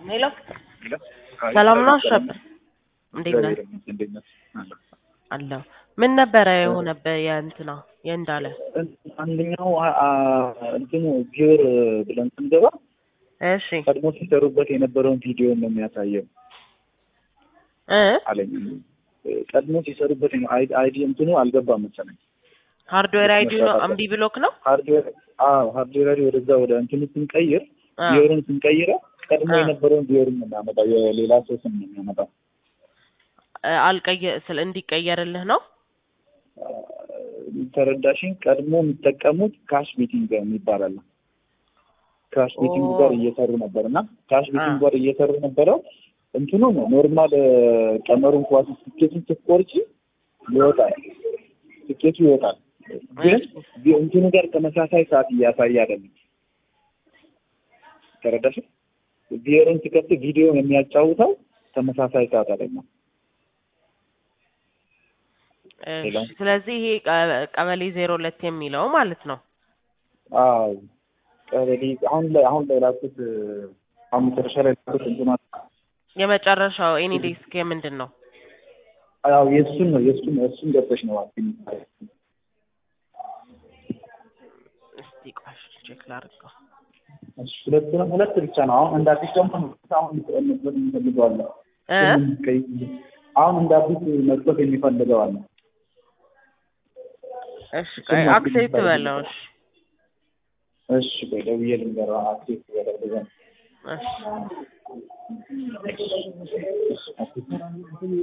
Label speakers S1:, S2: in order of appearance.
S1: ሄሎ ሰላም ነው አሸብር፣ እንዴት ነህ?
S2: እንዴት ነህ?
S1: አለሁ። ምን ነበረ የሆነብህ የእንትና የእንዳለ?
S2: አንደኛው አ- አ- እንትኑ ቪወር ብለን ስንገባ
S1: እሺ
S2: ቀድሞ ሲሰሩበት የነበረውን ቪዲዮ ነው የሚያሳየው
S1: እ
S2: አለኝ። ቀድሞ ሲሰሩበት የነ- አይ- አይዲ እንትኑ አልገባም መሰለኝ።
S1: ሃርድዌር አይዲ ነው እምቢ ብሎክ ነው?
S2: ሃርድዌር አዎ፣ ሃርድዌር አይዲ ወደዛ ወደ እንትኑ ስንቀይር
S1: አ
S2: ቪወርን ስንቀይረው ቀድሞ
S1: አ
S2: የነበረውን ቪወርን ነው የሚያመጣው፣ የሌላ ሰው ስም ነው የሚያመጣው።
S1: አልቀየ ስለ እንዲቀየርልህ ነው?
S2: ተረዳሽኝ? ቀድሞ የሚጠቀሙት ካሽ ቤቲንግ የሚባል አለ። ካሽ ቤቲንግ
S1: ኦ
S2: ጋር እየሰሩ ነበር እና ካሽ
S1: አ
S2: ቤቲንግ ጋር እየሰሩ ነበረው እንትኑ ነው ኖርማል ቀመሩን ኳስ ትኬቱን ስትቆርጪ ይወጣል፣ ትኬቱ ይወጣል። ግን
S1: እሺ
S2: ቪ- እንትኑ ጋር ተመሳሳይ ሰዓት እያሳየ አይደለም። ተረዳሽ? ቪዲዮን ሲከፍት ቪዲዮ የሚያጫውተው ተመሳሳይ ሰዓት አይደለም። ሄሎ
S1: እሺ ስለዚህ ይሄ ቀ- ቀበሌ ዜሮ ሁለት የሚለው ማለት ነው።
S2: አዎ ቀበሌ አሁን ላይ አሁን ላይ ላኩት አሁን መጨረሻ ላይ ላኩት እንትኑ
S1: የመጨረሻው ኤኒ ዴስክ የምንድን ነው?
S2: አዎ የእሱን ነው የእሱን እሱን ገብተሽ ነው አልኩኝ።
S1: እስቲ ቆይ ቼክ ላድርገው።
S2: እሺ ሁለት ነው ሁለት ብቻ ነው። አሁን እንደ አዲስ ደግሞ አሁን መጥቶት የሚፈልገው አለ።
S1: እ
S2: ስሙን ቀይ አሁን እንደ አዲስ መጥቶት የሚፈልገው አለ።
S1: እሺ ቆይ
S2: እሱም አዲስ
S1: አክሴፕት
S2: የሚባል
S1: በለው። እሺ
S2: እሺ ቆይ ደውዬ ልንገረው አክሴፕት ያደርገ
S1: እሺ
S2: እሺ